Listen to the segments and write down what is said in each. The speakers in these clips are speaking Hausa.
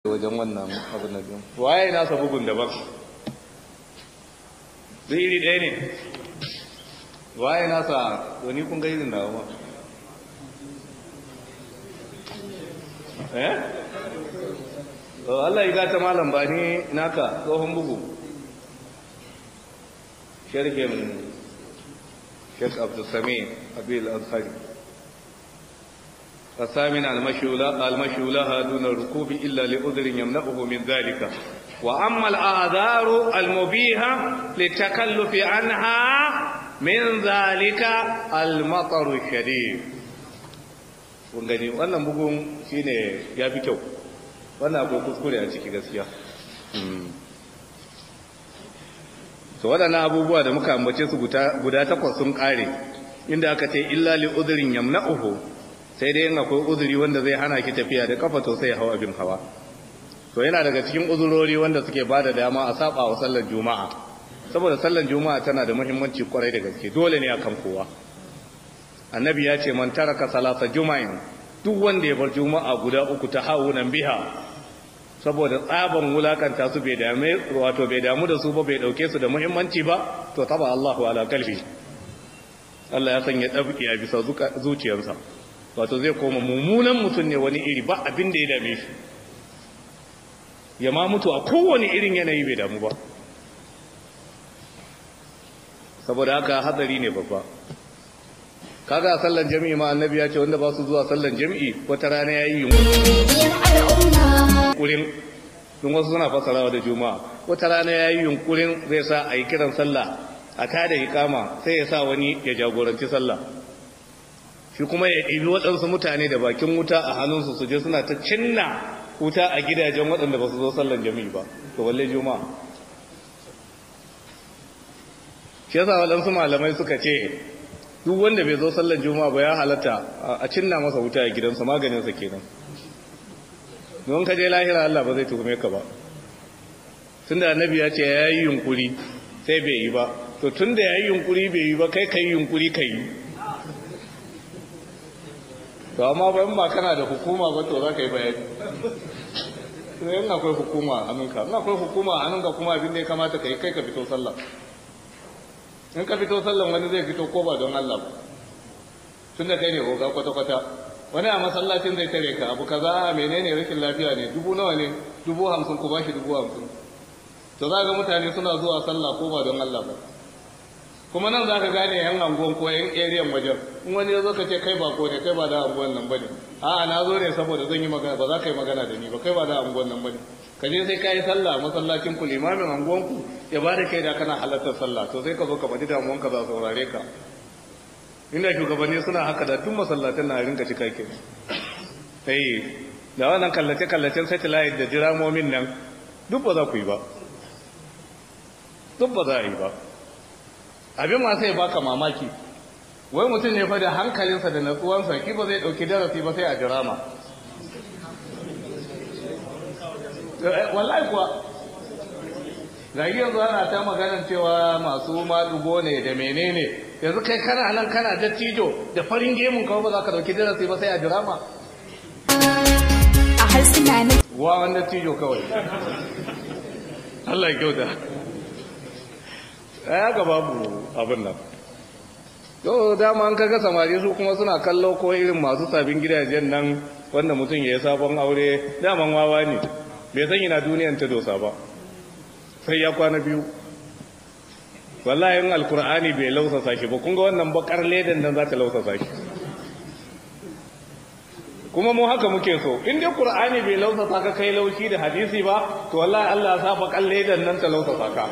wajen wannan abin da jin waye nasa bugun daban zai iri ɗaya ne waye nasa wani kun ga irin da ma eh Allah ya gata malam ba ni naka tsohon bugu sharhin Sheikh Abdul Sami Abil Azhari الثامن المشولة المشولة دون الركوب إلا لعذر يمنعه من ذلك وأما الآذار المبيهة للتكلف عنها من ذلك المطر الشديد gani wannan bugun shine ya fi kyau wannan akwai kuskure a ciki gaskiya so waɗannan abubuwa da muka ambace su guda takwas sun ƙare inda aka ce illa li udhrin yamna'uhu sai dai in akwai uzuri wanda zai hana ki tafiya da kafa to sai hawa bin hawa to yana daga cikin uzurori wanda suke bada dama a saba wa sallar juma'a saboda sallar juma'a tana da muhimmanci kwarai da gaske dole ne akan kowa annabi ya ce man taraka salasa juma'in duk wanda ya bar juma'a guda uku ta hawunan biha saboda tsaban wulakanta su bai dame wato bai damu da su ba bai dauke su da muhimmanci ba to taba Allahu ala kalbi Allah ya sanya dabki a bisa zuciyarsa wato zai koma mummunan mutum ne wani iri ba abin da ya dame shi ya ma mutu a kowane irin yanayi bai damu ba saboda haka hatsari ne babba kaga sallan jami'i ma annabi ya ce wanda ba su zuwa sallan jami'i wata rana yayi yunkurin don wasu suna fasarawa da juma'a wata rana yayi yunkurin zai sa a yi kiran sallah a tada ikama sai ya sa wani ya jagoranci sallah shi kuma ya ɗibi waɗansu mutane da bakin wuta a hannunsu su je suna ta cinna wuta a gidajen waɗanda ba su zo sallan jami'i ba to walle juma'a shi yasa waɗansu malamai suka ce duk wanda bai zo sallan juma'a ba ya halatta a cinna masa wuta a gidansa maganinsa kenan don ka je lahira Allah ba zai tuhume ka ba tunda annabi ya ce ya yi yunkuri sai bai yi ba to tunda ya yi yunkuri bai yi ba kai ka yi yunkuri ka yi to amma ba in ba kana da hukuma ba to za ka yi bayani sai in akwai hukuma a hannunka in akwai hukuma a hannunka kuma abin da ya kamata ka yi kai ka fito sallah in ka fito sallan wani zai fito ko ba don Allah ba tun da kai ne oga kwata-kwata wani a masallacin zai tare ka abu kaza a menene rashin lafiya ne dubu nawa ne dubu hamsin ku bashi dubu hamsin to za ga mutane suna zuwa sallah ko ba don Allah ba kuma nan za ka gane yan angon ko yan ariyan wajen in wani ya zo ka ce kai ba ko ne kai ba da angon nan bane a'a na zo ne saboda zan yi magana ba za ka yi magana da ni ba kai ba da angon nan bane ka je sai ka yi sallah masallacin ku limamin angon ku ya ba da kai da kana halartar sallah to sai ka zo ka faɗi damuwan ka za saurare ka inda shugabanni suna haka da tun masallatan na rinka cika ke sai da wannan kallace kallacen satellite da jiramomin nan duk ba za ku yi ba duk ba za a yi ba abin ma sai baka mamaki wai mutum ne fa da hankalinsa da natsuwansa ki ba zai dauki darasi ba sai a jirama wallahi kuwa ga yanzu ana ta maganar cewa masu malugo ne da menene yanzu kai kana nan kana dattijo da farin gemun kawai ba za ka dauki darasi ba sai a jirama a harsuna na wa wanda dattijo kawai Allah ya kyauta ya ga babu abin nan yau dama an kaga samari su kuma suna kallo ko irin masu sabin gidajen nan wanda mutum ya yi sabon aure daman wawa ne bai san yana duniyan ta dosa ba sai ya kwana biyu wallahi in alkur'ani bai lausasa shi ba kun ga wannan bakar ledan nan za ta lausasa shi kuma mu haka muke so in dai qur'ani bai lausasa ka kai laushi da hadisi ba to wallahi Allah ya sa bakar ledan nan ta lausasa ka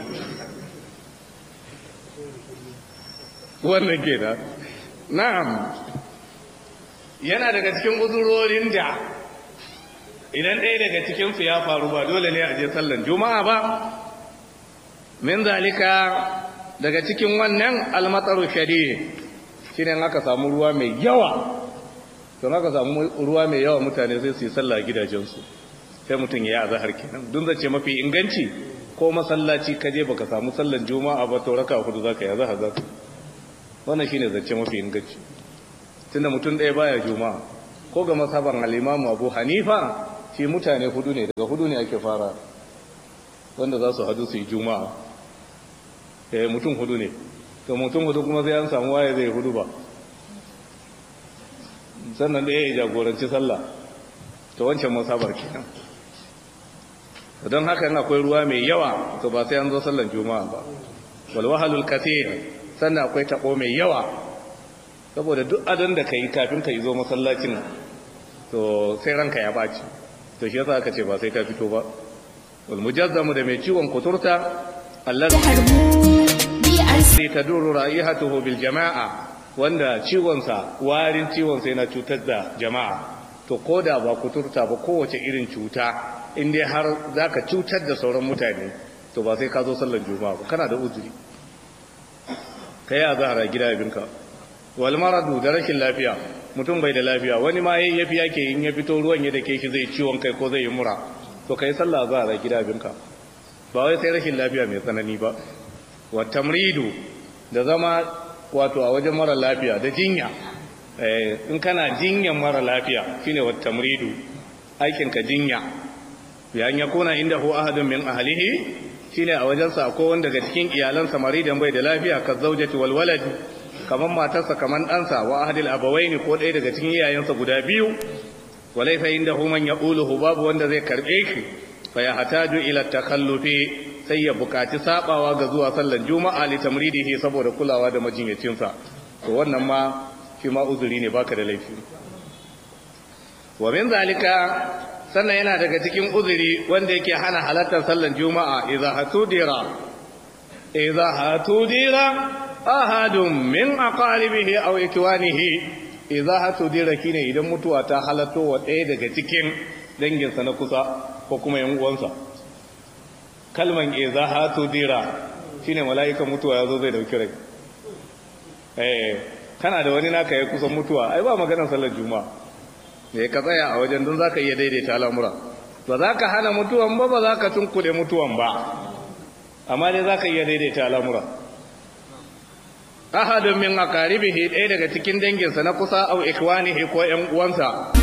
wannan kenan na'am yana daga cikin uzurorin da idan ɗaya daga cikinsu ya faru ba dole ne a je sallan juma'a ba min zalika daga cikin wannan almatsaru shari shi ne aka samu ruwa mai yawa don aka samu ruwa mai yawa mutane sai su yi sallah gidajensu sai mutum ya yi azahar kenan dun zace mafi inganci ko masallaci kaje baka samu sallan juma'a ba to raka hudu zaka yi azahar zaka wannan shine zace mafi inganci tunda mutum ɗaya baya juma'a ko ga masaban al-imamu Abu Hanifa shi mutane hudu ne daga hudu ne ake fara wanda za su hadu su yi juma'a eh mutum hudu ne to mutum hudu kuma sai an samu waye zai hudu ba sannan ɗaya ya jagoranci sallah to wancan masabar kenan don haka yana akwai ruwa mai yawa to ba sai an zo sallan juma'a ba wal wahalul kathir sannan akwai tabo mai yawa saboda duk adon da kai kafin ka zo masallacin to sai ranka ya baci to shi yasa aka ce ba sai ka fito ba wal mujazzamu da mai ciwon kuturta allazi taduru ra'ihatuhu bil jama'a wanda ciwonsa warin ciwonsa yana cutar da jama'a to ko da ba kuturta ba kowace irin cuta inda har za ka cutar da sauran mutane to ba sai ka zo sallar juma'a ba kana da uzuri ka yi a zahara gida abinka wal maradu da rashin lafiya mutum bai da lafiya wani ma yayi yafi yake in ya fito ruwan ya dake shi zai ciwon kai ko zai yi mura to kai sallah a zahara gida abinka ba wai sai rashin lafiya mai tsanani ba wa tamridu da zama wato a wajen mara lafiya da jinya in kana jinyan mara lafiya shine wa tamridu aikin ka jinya ya an yakuna inda hu ahadun min ahlihi shine a wajensa akwai wanda daga cikin iyalansa maridan bai da lafiya ka zaujati wal walad kaman matarsa kaman ɗansa wa ahadil abawaini ko ɗaya daga cikin iyayensa guda biyu walaysa indahu man yaquluhu babu wanda zai karbe shi fa ya hataju ila takhallufi sai ya bukaci sabawa ga zuwa sallan juma'a li tamridihi saboda kulawa da majinyacinsa to wannan ma shi ma uzuri ne baka da laifi wa min zalika sannan yana daga cikin uzuri wanda yake hana halartar sallan juma'a idza hatudira idza hatudira ahadun min aqaribihi aw ikwanihi idza hatudira kine idan mutuwa ta halatto wa ɗaya daga cikin danginsa na kusa ko kuma yan uwansa kalman idza hatudira shine mala'ikan mutuwa yazo zai dauki rai eh kana da wani naka ya kusan mutuwa ai ba maganar sallar juma'a ne ka tsaya a wajen don za ka iya daidaita al'amura ba za ka hana mutuwan ba ba za ka tunkuɗe mutuwan ba amma dai za ka iya daidaita al'amura ahadun min aqaribihi ɗaya daga cikin danginsa na kusa au ikwanihi ko ƴan uwansa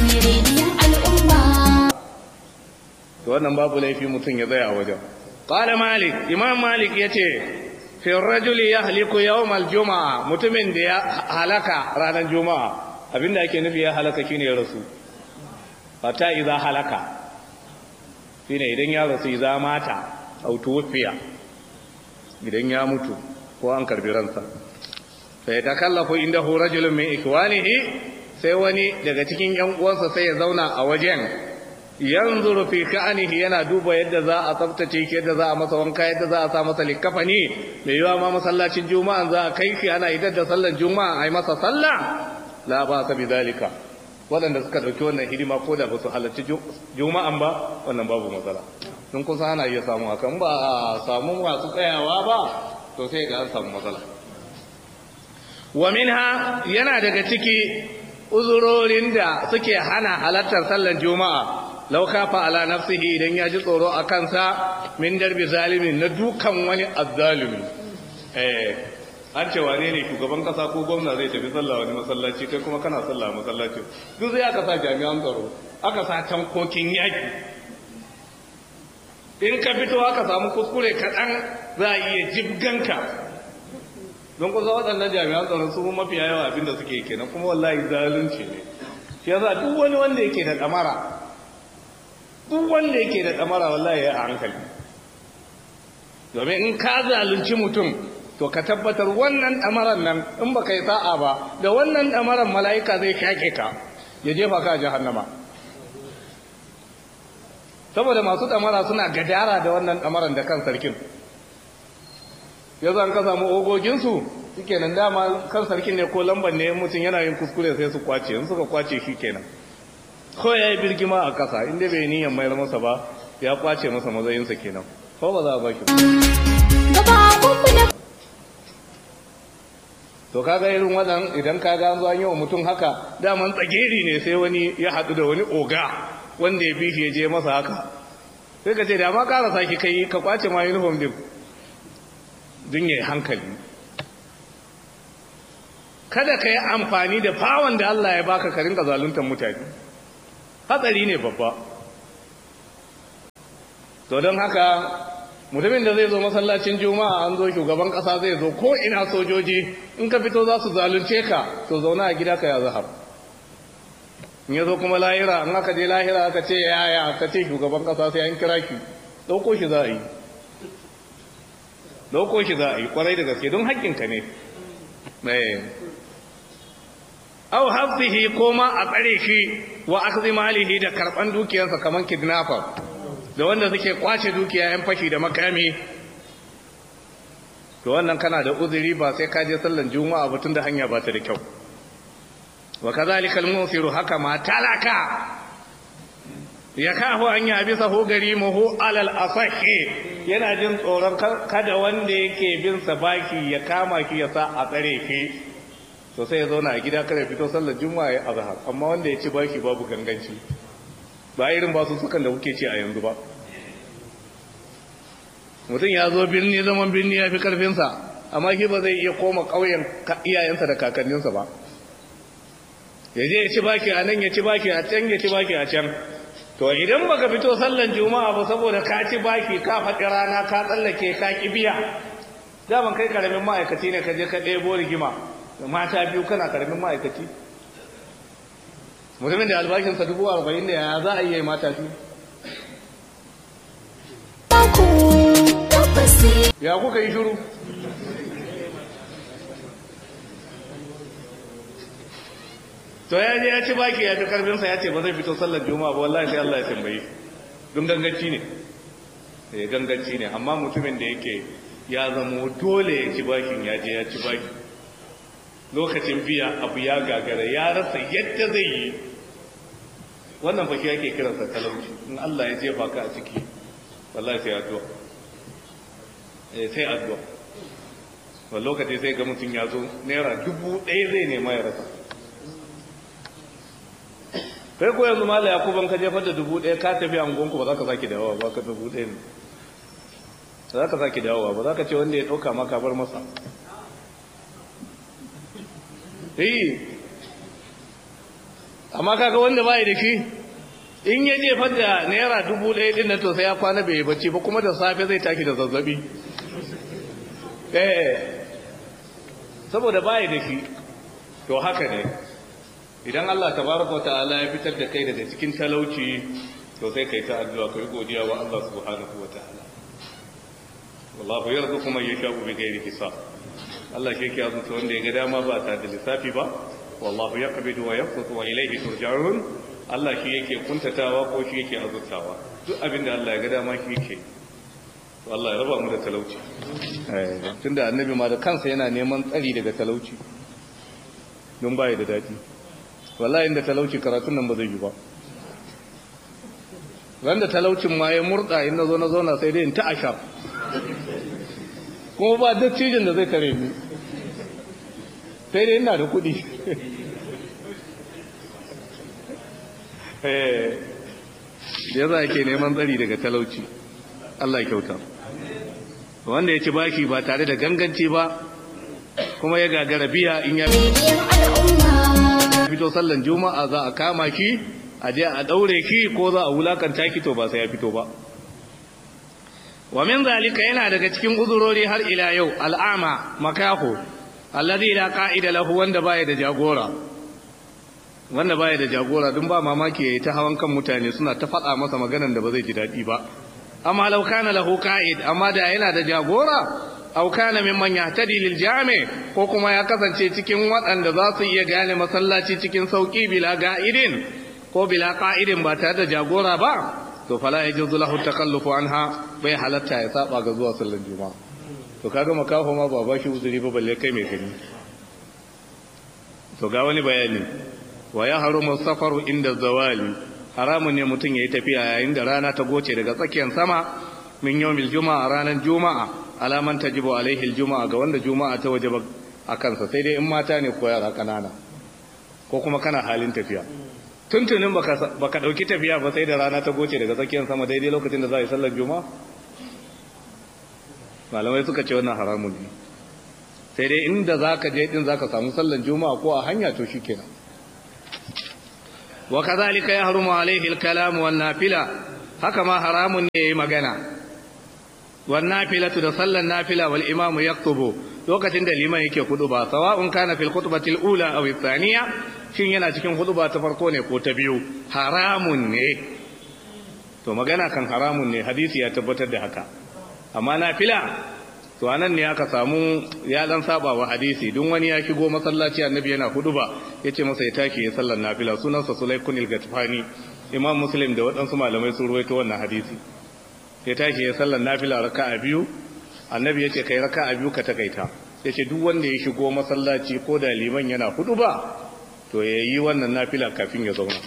to wannan babu laifi mutum ya tsaya a wajen qala malik imam malik yace fi rajuli yahliku yawm al-jum'a mutumin da ya halaka ranar juma'a abinda ake nufi ya halaka shine ya rasu fata idza halaka shine idan ya rasu idza mata au tuwfiya idan ya mutu ko an karbi ransa sai ta kallafu indahu rajulun min ikwanihi sai wani daga cikin yan uwansa sai ya zauna a wajen yanzuru fi ka'anihi yana duba yadda za a tsaftace shi yadda za a masa wanka yadda za a sa masa likafani mai yiwa ma masallacin juma'a za a kai shi ana idar da sallar juma'a a yi masa sallah la ba sa bi zalika waɗanda suka ɗauki wannan hidima ko da ba su halarci juma'an ba wannan babu matsala sun kusa ana iya samu hakan ba a samu masu tsayawa ba to sai ga an samu matsala wa minha yana daga ciki uzurorin da suke hana halartar sallar juma'a lau kafa ala nafsihi idan ya ji tsoro a kansa min darbi zalimin na dukan wani azzalimi eh an ce wane ne shugaban kasa ko gwamna zai tafi sallah wani masallaci kai kuma kana sallah masallaci duk zai aka sa jami'an tsaro aka sa tankokin yaki in ka fito aka samu kuskure kaɗan za a iya jibganka don kusa waɗannan jami'an tsaro su mafiya yawa abinda suke kenan kuma wallahi zalunci ne shi yasa duk wani wanda yake da ɗamara duk wanda yake da ɗamara wallahi ya a hankali domin in ka zalunci mutum to ka tabbatar wannan ɗamaran nan in ba ka yi sa'a ba da wannan ɗamaran mala'ika zai shaƙe ka ya jefa ka jahannama saboda masu ɗamara suna gadara da wannan ɗamaran da kan sarkin ya zan ka samu ogoginsu suke nan dama kan sarkin ne ko lambar ne mutum yana yin kuskure sai su kwace in suka kwace shi kenan ko ya yi birgima a ƙasa inda bai niyan mayar masa ba ya kwace masa mazayinsa kenan ko ba za a ba shi to kaga irin wadan idan kaga an zo an yi wa mutum haka daman tsageri ne sai wani ya haɗu da wani oga wanda ya bishi ya je masa haka sai ka ce da ma ƙara saki kai ka kwace ma uniform din din yayi hankali kada ka yi amfani da fawon da Allah ya baka ka rinka zaluntar mutane hatsari ne babba to don haka mutumin da zai zo masallacin juma'a an zo shugaban kasa zai zo ko ina sojoji in ka fito za su zalunce ka to zauna a gida ka ya zahar in ya zo kuma lahira in aka je lahira aka ce yaya aka ce shugaban kasa sai an kira ki ɗauko shi za a yi ɗauko shi za a yi kwarai da gaske don haƙƙinka ne au hafsihi ko ma a tsare shi wa akhdhi malihi da karban dukiyarsa kaman kidnapper da wanda suke kwace dukiya yan fashi da makami to wannan kana da uzuri ba sai ka je sallan juma'a ba tunda hanya ba ta da kyau wa kadhalika al-musiru haka ma talaka ya kafu an ya bisa hu gari muhu alal asahi yana jin tsoron kada wanda yake bin sa baki ya kama ki ya sa a tsare ki to sai ya zauna a gida kada fito sallar juma'a ya azhar amma wanda ya ci baki babu ganganci ba irin ba su sukan da kuke ci a yanzu ba mutum ya zo birni zaman birni ya fi karfinsa amma shi ba zai iya koma ƙauyen iyayensa da kakanninsa ba ya je ya ci baki a nan ya ci baki a can ya ci baki a can to idan baka fito sallan juma'a ba saboda ka ci baki ka faɗi rana ka tsallake ka ki biya daman kai karamin ma'aikaci ne ka je ka ɗebo rigima mata biyu kana karamin ma'aikaci mutumin da albashinsa dubu arba'in da ya za a yi mata biyu ya kuka yi shuru to ya je ya ci baki ya fi karfinsa ya ce ba zai fito sallar juma'a ba wallahi sai Allah ya tambaye don ganganci ne eh ganganci ne amma mutumin da yake ya zamo dole ya ci bakin ya je ya ci baki lokacin biya abu ya gagara ya rasa yadda zai yi wannan fashi yake kiransa talauci in Allah ya jefa ka a ciki wallahi sai addu'a eh sai addu'a wani lokaci sai ga mutum ya zo naira dubu ɗaya zai nema ya rasa kai ko yanzu mala yakuban ka jefar da dubu ɗaya ka tafi angonku ba za ka sake dawowa ba ka dubu ɗaya ne ba za ka sake dawowa ba za ka ce wanda ya ɗauka maka bar masa yi amma kaga wanda bai da shi in ya jefar da naira dubu ɗaya ɗin na to sai ya kwana bai bacci ba kuma da safe zai taki da zazzabi eh saboda bai da shi to haka ne idan Allah tabaraka wa ta'ala ya fitar da kai daga cikin talauci to sai kai ta addu'a kai godiya wa Allah subhanahu wa ta'ala wallahu yarzuqu man yasha'u bighairi hisab Allah shi yake azuta wanda ya ga dama ba ta da lissafi ba wallahu yaqbidu wa yabsutu wa ilayhi turja'un Allah shi yake kuntatawa ko shi yake azutawa duk abin da Allah ya ga dama shi yake to Allah ya raba mu da talauci tunda annabi ma da kansa yana neman tsari daga talauci don baya da dadi wallahi inda talauci karatun nan ba zai yi ba wanda talaucin ma ya murda in na zo na zauna sai dai in ta asha kuma ba dattijin da zai kare ni sai dai ina da kuɗi ya za ke neman tsari daga talauci Allah kyauta wanda ya ci baki ba tare da ganganci ba kuma ya gagara biya in ya fito sallan juma'a za a kama ki a je a daure ki ko za a wulakanta ki to ba sai ya fito ba wa min zalika yana daga cikin uzurori har ila yau al'ama makaho alladhi la qa'ida lahu wanda baya da jagora wanda baya da jagora dun ba mamaki yayi ta hawan kan mutane suna ta faɗa masa maganan da ba zai ji daɗi ba amma law kana lahu qa'id amma da yana da jagora aw kana mimman yahtadi lil jami ko kuma ya kasance cikin waɗanda za su iya gane masallaci cikin sauki bila ga'idin ko bila qa'idin ba tare da jagora ba to fala yajuzu lahu takallufu anha bai halatta ya saba ga zuwa sallar juma'a to kaga makaho ma ba ba shi uzuri ba balle kai mai gani to ga wani bayani wa ya harumu safaru inda zawali haramun ne mutum yayi tafiya yayin da rana ta goce daga tsakiyar sama min yawmil juma'a ranar juma'a alaman tajibu alaihi aljuma'a ga wanda juma'a ta wajaba a kansa sai dai in mata ne ko yara kanana ko kuma kana halin tafiya tuntunin baka dauki tafiya ba sai da rana ta goce daga tsakiyar sama daidai lokacin da za a yi sallar juma'a malamai suka ce wannan haramun ne sai dai inda za ka je din za ka samu sallar juma'a ko a hanya to shi kenan wa kazalika ya harumu alaihi alkalam wan nafila haka ma haramun ne yayi magana wan nafilatu da sallan nafila wal imamu yaktubu lokacin da liman yake ba sawa'un kana fil khutbatil ula aw thaniya shin yana cikin khutba ta farko ne ko ta biyu haramun ne to magana kan haramun ne hadisi ya tabbatar da haka amma nafila to anan ne aka samu ya dan saba wa hadisi duk wani ya shigo masallaci annabi yana huduba yace masa ya tashi ya sallar nafila sunansa sulaykun al-gatfani imam muslim da waɗansu malamai sun ruwaito wannan hadisi ya tashi ya sallar nafila raka'a biyu annabi yace kai raka'a biyu ka takaita yace duk wanda ya shigo masallaci ko da liman yana huduba to yayi wannan nafila kafin ya zauna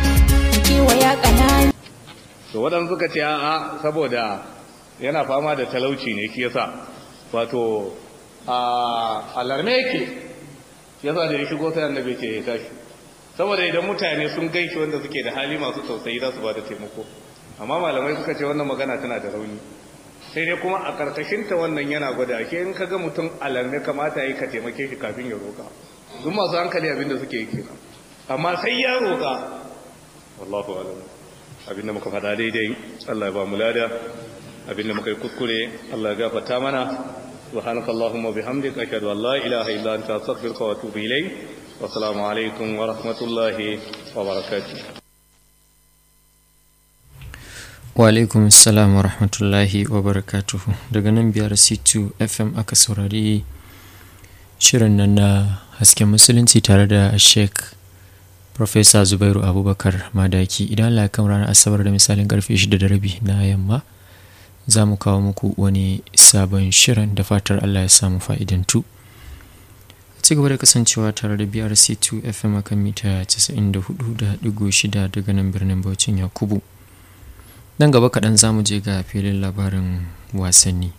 to waɗansu suka ce a'a saboda yana fama da talauci ne shi yasa wato a alarme yake yasa da ya shigo sai annabi ce ya tashi saboda idan mutane sun gaishe wanda suke da hali masu tausayi za su ba da taimako amma malamai suka ce wannan magana tana da rauni sai dai kuma a karkashin ta wannan yana gwada ke in kaga mutum alarme kamata yi ka taimake shi kafin ya roka duk masu hankali abin da suke yi kenan amma sai ya roka wallahu alam abinda muka faɗa daidai Allah ya ba mu lada abinda muka yi kuskure Allah ya gafarta mana subhanaka allahumma bihamdika ashhadu an la ilaha illa anta astaghfiruka wa atubu ilayk wa assalamu alaikum wa rahmatullahi wa barakatuh wa alaikum assalam wa rahmatullahi wa barakatuhu daga nan biyar c2 fm aka saurari shirin nan na hasken musulunci tare da sheik Profesa Zubairu Abubakar Madaki idan Allah kan ranar Asabar da misalin karfe 6 da rabi na yamma za mu kawo muku wani sabon shirin da fatar Allah ya samu fa'idantu. ci gaba da kasancewa tare da BRC2 FM akan mita 94.6 daga nan birnin Bauchin Yakubu. Nan gaba kaɗan za mu je ga filin labarin wasanni.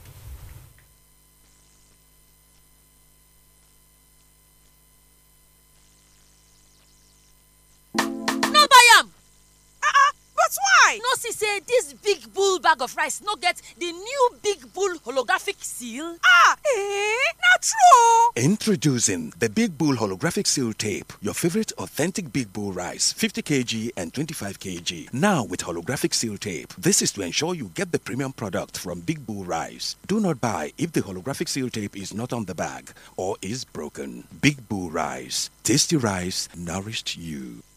no see say dis big bull bag of rice no get di new big bull holographic seal? ah eh na true Introducing the Big Bull Holographic Seal Tape, your favorite authentic Big Bull rice, 50 kg and 25 kg. Now with holographic seal tape. This is to ensure you get the premium product from Big Bull Rice. Do not buy if the holographic seal tape is not on the bag or is broken. Big Bull Rice. Tasty rice nourished you.